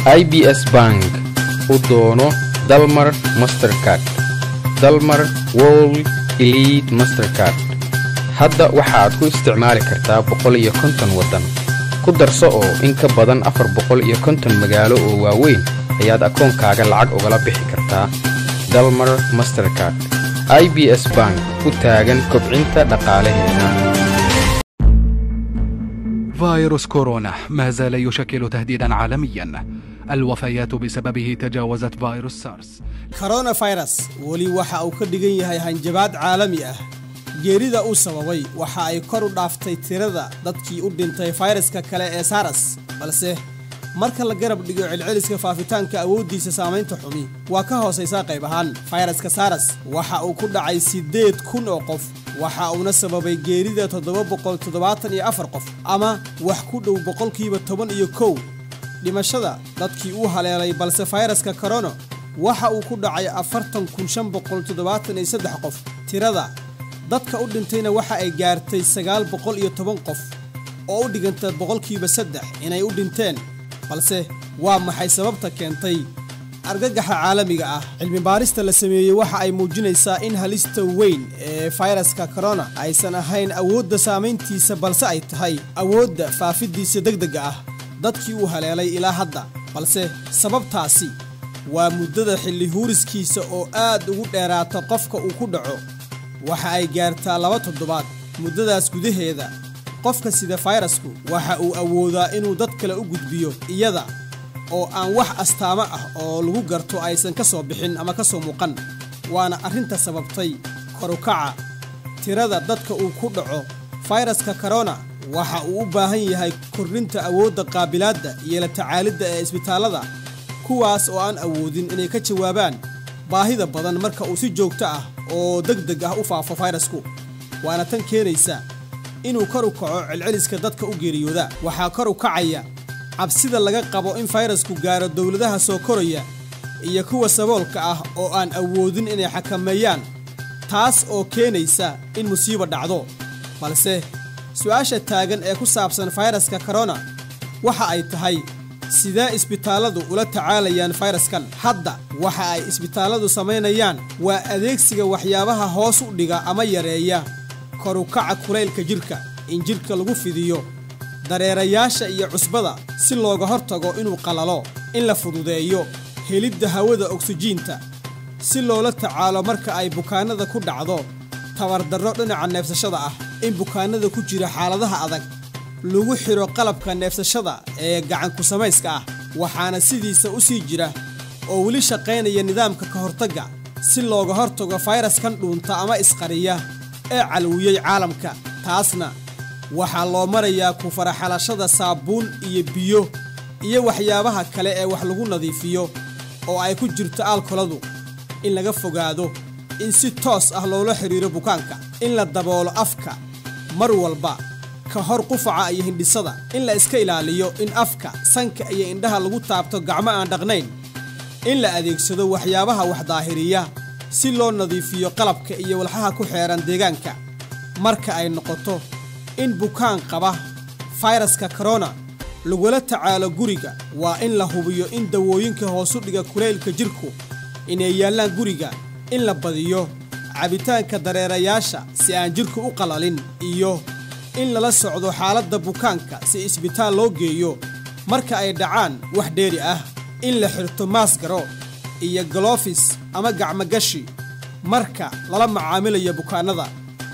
i b s bank u doono dalmar mastercard dalmar world elite mastercard hadda waxaad ku isticmaali kartaa boqol iyo konton waddan ku darso oo in ka badan afar boqol iyo konton magaalo oo waaweyn ayaad akoonkaaga lacag ugala bixi kartaa dalmar mastercard i b s bank u taagan kobcinta dhaqaalaheena فيروس كورونا ما زال يشكل تهديدا عالميا الوفيات بسببه تجاوزت فيروس سارس koronafirus weli waxa uu ka dhigan yahay hanjabaad caalami ah geerida uu sababay waxa ay kor u dhaaftay tirada dadkii u dhintay fayraska kale ee saras balse marka la garab dhigo celceliska faafitaanka awooddiisa saamaynta xumi waa ka hoosaysaa qayb ahaan fayraska saras waxa uu ku dhacay siddeed kun oo qof waxa uuna sababay geerida toddoba boqol toddobaatan iyo afar qof ama wax ku dhow boqolkiiba toban iyo kow dhimashada dadkii uu haleelay balse fayraska korono waxa uu ku dhacay afartan kun shan boqol toddobaatan iyo saddex qof tirada dadka u dhintayna waxa ay gaartay sagaal boqol iyo toban qof oo u dhiganta boqolkiiba saddex inay u dhinteen balse waa maxay sababta keentay argagaxa caalamiga ah cilmi baarista la sameeyey waxa ay muujinaysaa in halista weyn ee fayraska korona aysan ahayn awoodda saamayntiisa balse ay tahay awoodda faafidiisa degdega ah dadkii uu haleelay ilaa hadda balse sababtaasi waa muddada xilli huuriskiisa oo aad ugu dheeraata qofka uu ku dhaco waxa ay gaartaa laba toddobaad muddadaas gudaheeda qofka sida fayrasku waxa uu awoodaa inuu dad kale u gudbiyo iyada oo aan wax astaamo ah oo lagu garto aysan ka soo bixin ama ka soo muuqan waana arrinta sababtay korukaca tirada dadka uu ku dhaco fayraska korona waxa uu u baahan yahay kordhinta awoodda qaabilaadda iyo la tacaalidda ee isbitaallada kuwaas oo aan awoodin inay ka jawaabaan baahida badan marka uu si joogto ah oo deg deg ah u faafo fayrasku waana tan keenaysa inuu kor u kaco celceliska dadka u geeriyooda waxaa kor u kacaya cabsida laga qabo in fayrasku gaaro dowladaha soo koraya iyo kuwa saboolka ah oo aan awoodin inay xakameeyaan taas oo keenaysa in musiibo dhacdo balse su-aasha taagan ee ku saabsan fayraska korona waxa ay tahay sidee isbitaalladu ula tacaalayaan fayraskan hadda waxa ay isbitaalladu samaynayaan waa adeegsiga waxyaabaha hoos u dhiga ama yareeya korukaca kulaylka jidhka in jidhka lagu fidiyo dareerayaasha iyo cusbada si looga hortago inuu qalalo in la fududeeyo helidda hawada ogsijiinta si loola tacaalo marka ay bukaannada ku dhacdo tabardarro dhinaca neefsashada ah in bukaannada ku jira xaaladaha adag lagu xidho qalabka neefsashada ee gacanku samayska ah waxaana sidiisa u sii jira oo weli shaqaynaya nidaamka ka hortagga si looga hortago fayraskan dhuunta ama isqariya ee calwiyey caalamka taasna waxaa loo marayaa ku faraxalashada saabuun iyo biyo iyo waxyaabaha kale ee wax lagu nadiifiyo oo ay ku jirto aalkoladu in laga fogaado in si toos ah loola xidhiiro bukaanka in la daboolo afka mar walba ka hor qufaca iyo hindhisada in la iska ilaaliyo in afka sanka iyo indhaha lagu taabto gacmo aan dhaqnayn in la adeegsado waxyaabaha wax daahiriya si loo nadiifiyo qalabka iyo walxaha ku xeehan deegaanka marka ay noqoto in bukaan qaba fayraska korona lagula tacaalo guriga waa in la hubiyo in dawooyinka hoosu dhiga kulaylka jidhku inay yaallaan guriga in la badiyo cabitaanka dareerayaasha si aan jidhku u qalalin iyo in lala socdo xaaladda bukaanka si isbitaal loo geeyo marka ay dhacaan wax dheeri ah in la xirto maasgaro iyo galofis ama gacmogashi marka lala macaamilayo bukaannada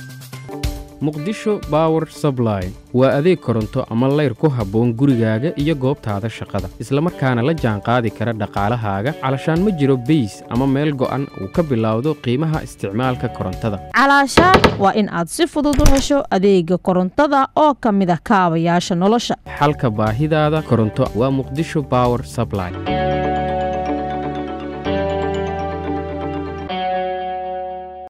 muqdisho bower subline waa adeeg koronto ama layr ku habboon gurigaaga iyo goobtaada shaqada islamarkaana la jaanqaadi kara dhaqaalahaaga calashaan ma jiro beys ama meel go'an uu ka bilowdo qiimaha isticmaalka korontada calaashaan waa in aad si fudud u hesho adeega korontada oo ka mid ah kaabayaasha nolosha xalka baahidaada koronto waa muqdisho bower subline